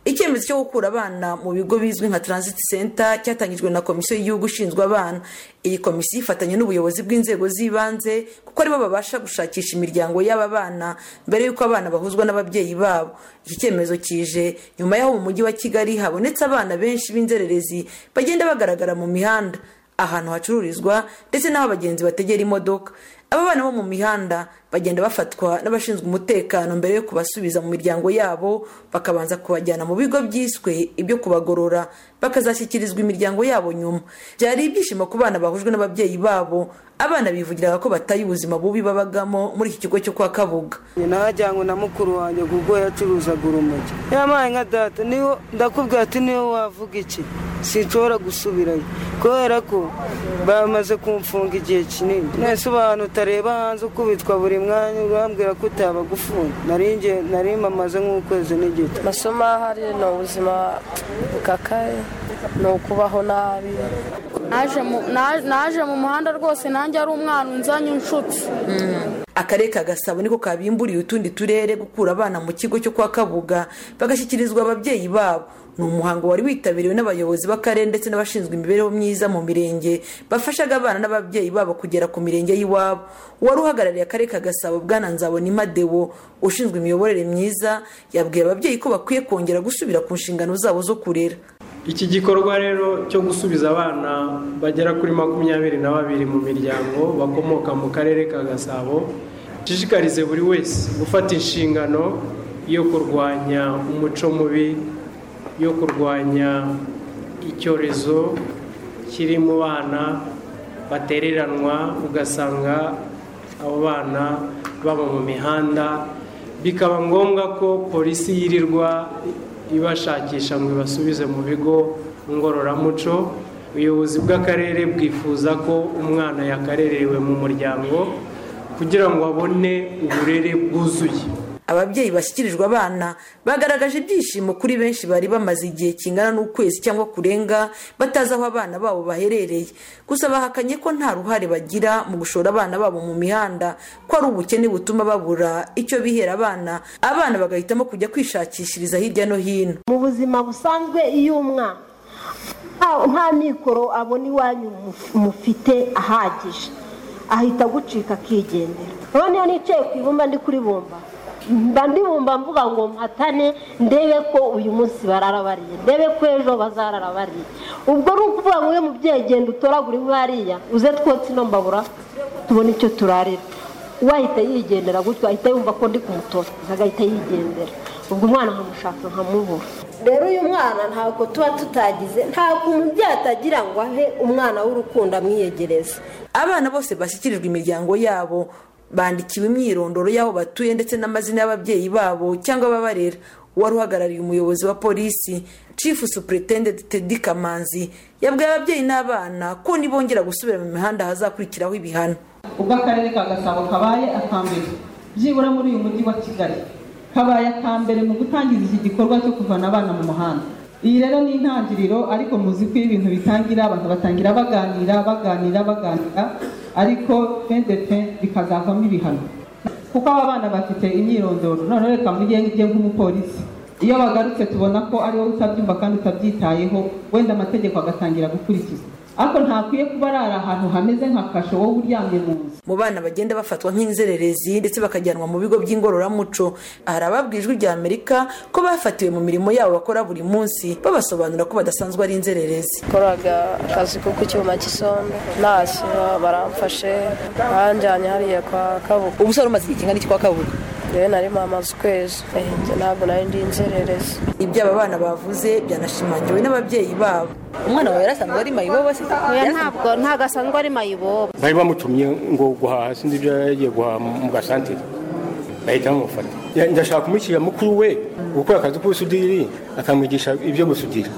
icyemezo cyo gukura abana mu bigo bizwi nka transit center cyatangijwe na komisiyo y'igihugu ishinzwe abana iyi komisiyo ifatanya n'ubuyobozi bw'inzego z'ibanze kuko aribo babasha gushakisha imiryango y'aba bana mbere y'uko abana bahuzwa n'ababyeyi babo iki cyemezo kije nyuma y'aho mu mujyi wa kigali habonetse abana benshi b'inzererezi bagenda bagaragara mu mihanda ahantu hacururizwa ndetse n'aho abagenzi bategera imodoka aba bana bo mu mihanda bagenda bafatwa n'abashinzwe umutekano mbere yo kubasubiza mu miryango yabo bakabanza kubajyana mu bigo byiswe ibyo kubagorora bakazashyikirizwa imiryango yabo nyuma byari ibyishimo ku bana bahujwe n'ababyeyi babo abana bivugiraga ko bataye ubuzima bubi babagamo muri iki kigo cyo kwa kabuga nahajyanywe na mukuru wanjye kuko yacuruzaga urumogi yampaye nka data niyo ndakubwira ati niyo wavuga iki sinshobora gusubirayo kubera ko bamaze kumfunga igihe kinini mwese abantu utareba hanze ukubitwa buri mwanya urambwira ko utabagufunga narinjye narimamaze nk'ukwezi n'igice amasomo ahari ni ubuzima bukakaye ni ukubaho nabi naje mu muhanda rwose nanjye ari umwana unzanye inshuti akarere ka gasabo niko kabimburiye utundi turere gukura abana mu kigo cyo kwa kabuga bagashyikirizwa ababyeyi babo ni umuhango wari witabiriwe n'abayobozi b'akarere ndetse n'abashinzwe imibereho myiza mu mirenge bafashaga abana n'ababyeyi babo kugera ku mirenge y'iwabo uwari uhagarariye akarere ka gasabo bwana nzabona dewo ushinzwe imiyoborere myiza yabwiye ababyeyi ko bakwiye kongera gusubira ku nshingano zabo zo kurera iki gikorwa rero cyo gusubiza abana bagera kuri makumyabiri na babiri mu miryango bakomoka mu karere ka gasabo gishishikarize buri wese gufata inshingano yo kurwanya umuco mubi yo kurwanya icyorezo kiri mu bana batereranwa ugasanga abo bana baba mu mihanda bikaba ngombwa ko polisi yirirwa ibashakisha ngo ibasubize mu bigo ngororamuco ubuyobozi bw'akarere bwifuza ko umwana yakarerewe mu muryango kugira ngo abone uburere bwuzuye ababyeyi bashyikirijwe abana bagaragaje ibyishimo kuri benshi bari bamaze igihe kingana n'ukwezi cyangwa kurenga batazi aho abana babo baherereye gusa bahakanye ko nta ruhare bagira mu gushora abana babo mu mihanda ko ari ubukene butuma babura icyo bihera abana abana bagahitamo kujya kwishakishiriza hirya no hino mu buzima busanzwe iyo umwana nta mikoro abona iwanyu mufite ahagije ahita agucika akigendera noneho nicaye ku ibumba ndi kuri bumba mba ndibumba mvuga ngo mpatane ndebe ko uyu munsi barara bariye ndebe ko ejo bazarara bariye ubwo ni ukuvuga ngo we mubyeyi genda utoragure hariya uze twotse ino mbabura tubone icyo turarira wahita yigendera gutyo ahita yumva ko ndi kumutoza agahita yigendera ubwo umwana nkamushaka nkamubura rero uyu mwana ntabwo tuba tutagize nta kuntu umubyeyi atagira ngo ahe umwana w'urukundo amwiyegereze abana bose bashyikirijwe imiryango yabo bandikiwe imyirondoro y'aho batuye ndetse n'amazina y'ababyeyi babo cyangwa ababarera uwari uhagarariye umuyobozi wa polisi chief superintendent teddy kamanzi yabwiye ababyeyi n'abana ko nibongera gusubira mu mihanda hazakurikiraho ibihano ubwo akarere ka gasabo kabaye akambere byibura muri uyu mujyi wa kigali kabaye akambere mu gutangiza iki gikorwa cyo kuvana abana mu muhanda iyi rero ni intangiriro ariko muzi ko iyo ibintu bitangira abantu batangira baganira baganira baganira ariko fendete bikazavamo ibihano kuko aba bana bafite imyirondoro noneho reka mujye nk'umupolisi iyo bagarutse tubona ko ari wowe utabyumva kandi utabyitayeho wenda amategeko agatangira gukurikizwa ariko ntakwiye kuba ari ahantu hameze nka kasho wowe uryamye mu nzu mu bana bagenda bafatwa nk'inzererezi ndetse bakajyanwa mu bigo by'ingororamuco hari ababwira rya amerika ko bafatiwe mu mirimo yabo bakora buri munsi babasobanura ko badasanzwe ari inzererezi nakoraga akazi ko ku cyuma cy'isombe ntashye baramfashe banjyanye hariya kwa kabuga ubu se wari umaze igihe kingana iki kwa kabuga yewe nari mamaze ukwezi ntabwo nari ndi inzererezi ibyo aba bana bavuze byanashimangiwe n'ababyeyi babo umwana wawe yarasanzwe ari mayibobo se ntabwo ntabwo asanzwe ari mayibobo bari bamutumye ngo guhaha sinzi ibyo yagiye guhaha mu gasantere bahita bamufata ndashaka kumushyira mukuru we gukora akazi k'ubusudiri akamwigisha ibyo gusudira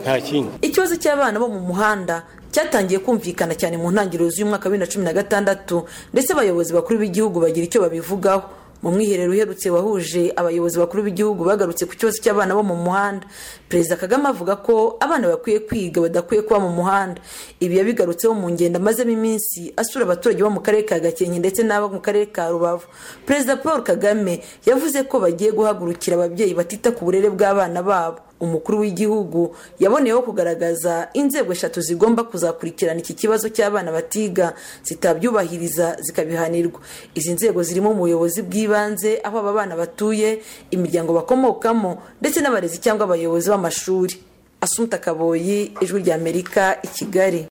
nta kindi ikibazo cy'abana bo mu muhanda cyatangiye kumvikana cyane mu ntangiriro z'uyu mwaka wa bibiri na cumi na gatandatu ndetse abayobozi bakuru b'igihugu bagira icyo babivugaho mu mwiherero uherutse wahuje abayobozi bakuru b'igihugu bagarutse ku kibazo cy'abana bo mu muhanda perezida kagame avuga ko abana bakwiye kwiga badakwiye kuba mu muhanda ibi yabigarutseho mu ngendo amazemo iminsi asura abaturage bo mu karere ka gakenke ndetse n'abo mu karere ka rubavu perezida paul kagame yavuze ko bagiye guhagurukira ababyeyi batita ku burere bw'abana babo umukuru w'igihugu yaboneyeho kugaragaza inzego eshatu zigomba kuzakurikirana iki kibazo cy'abana batiga zitabyubahiriza zikabihanirwa izi nzego zirimo ubuyobozi bw'ibanze aho aba bana batuye imiryango bakomokamo ndetse n'abarezi cyangwa abayobozi b'amashuri asunika kaboyi ijwi ry'amerika i kigali